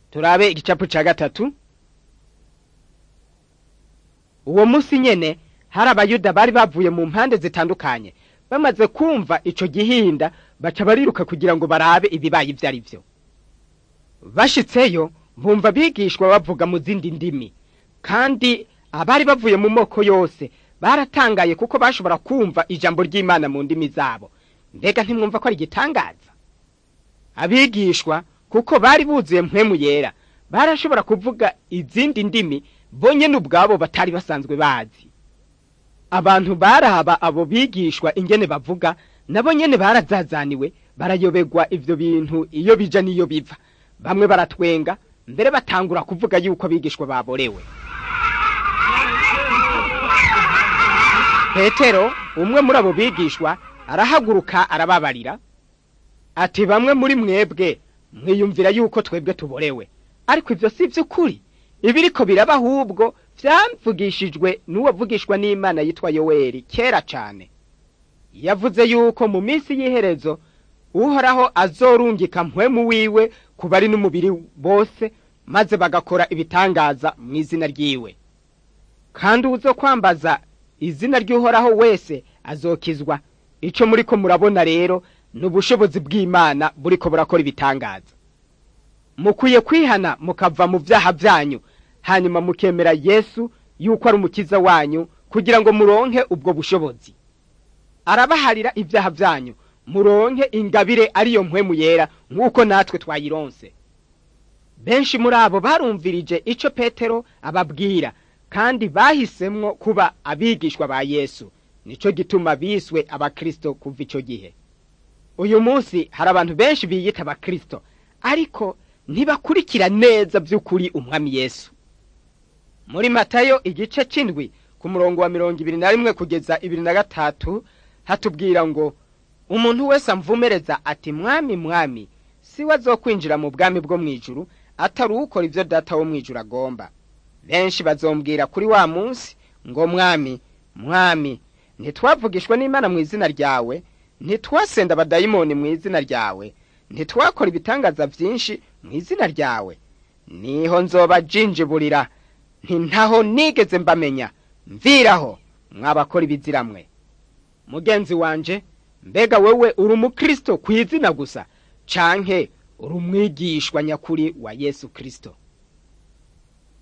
turabe igicapu ca gatatu uwo musi nyene hari abayuda bari bavuye mu mpande zitandukanye bamaze kumva ico gihinda baca bariruka kugira ngo barabe ibibaye ivyo ari vyo bashitseyo bumva bigishwa bavuga mu zindi ndimi kandi abari bavuye mu moko yose baratangaye kuko bashobora kumva ijambo ry'imana mu ndimi zabo mbega ntimwumva ko ari igitangaza abigishwa kuko bari buzuye mpwemu yera barashobora kuvuga izindi ndimi bo nyene ubwabo batari basanzwe bazi abantu baraba abo bigishwa ingene bavuga nabo nyene barazazaniwe barayobegwa ivyo bintu iyo bija n'iyo biva bamwe baratwenga mbere batangura kuvuga yuko abigishwa baborewe petero umwe muri abo bigishwa arahaguruka arababarira ati bamwe muri mwebwe mwiyumvira yuko twebwe tuborewe ariko ivyo si vy'ukuri ibiriko biraba ahubwo vyamvugishijwe n'uwavugishwa n'imana yitwa yoweri kera cane yavuze yuko mu minsi y'iherezo uhoraho azorungika mpwemu wiwe ku bari n'umubiri bose maze bagakora ibitangaza mu izina ryiwe kandi uzo kwambaza izina ry'uhoraho wese azokizwa ico muriko murabona rero ni ubushobozi bw'imana buriko burakora ibitangaza mukwiye kwihana mukava mu vyaha vyanyu hanyuma mukemera yesu yuko ari umukiza wanyu kugira ngo muronke ubwo bushobozi arabaharira ivyaha vyanyu muronke ingabire ariyo mpwemu yera nk'uko natwe twayironse benshi muri abo barumvirije ico petero ababwira kandi bahisemwo kuba abigishwa ba yesu nico gituma biswe abakristo kuva ico gihe uyu munsi hari abantu benshi biyita abakristo ariko ntibakurikira neza by'ukuri umwami yesu muri matayo igice c'indwi ku murongo wa mirongo ibiri na rimwe kugeza ibiri na gatatu hatubwira ngo umuntu wese amvumereza ati mwami mwami si we azokwinjira mu bwami bwo mw'ijuru atari ukora ivyo data wo mw'ijuru agomba benshi bazombwira kuri wa munsi ngo mwami mwami ntitwavugishwa n'imana mu izina ryawe ntitwasenda abadayimoni mu izina ryawe ntitwakora ibitangaza vyinshi mu izina ryawe niho nzoba jinjiburira nti ntaho nigeze mbamenya mviraho mwabakora ibiziramwe mugenzi wanje mbega wewe uri umukristo ku izina gusa canke uri umwigishwa nyakuri wa yesu kristo